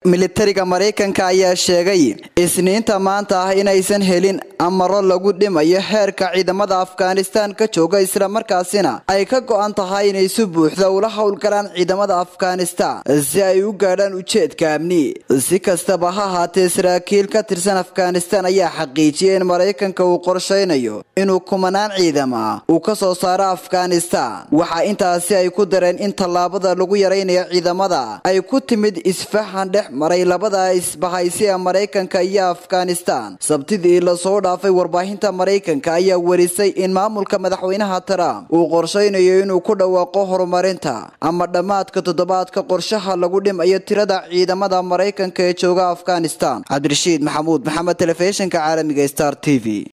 militariga maraykanka ayaa sheegay isniinta maanta ah inaysan helin amaro lagu dhimayo heerka ciidamada afghanistan ka jooga islamarkaasina ay ka go-an tahay inay si buuxda ula howlgalaan ciidamada afghanistan si ay u gaadhaan ujeedka amni si kastaba ha ahaatee saraakiil ka tirsan afghanistan ayaa xaqiijiyay in maraykanka uu qorshaynayo inuu kumanaan ciidama uu ka soo saaro afghanistan waxaa intaasi ay ku dareen in tallaabada lagu yaraynayo ciidamada ay ku timid isfahan dhex maray labada isbahaysi ee maraykanka iyo afghanistan sabtidii lasoo dhaafay warbaahinta maraykanka ayaa warisay in maamulka madaxweynaha trump uu qorshaynayo inuu ku dhawaaqo horumarinta ama dhammaadka toddobaadka qorshaha lagu dhimayo tirada ciidamada maraykanka ee jooga afghanistan cabdirashiid maxamuud maxamed telefishinka caalamiga star t v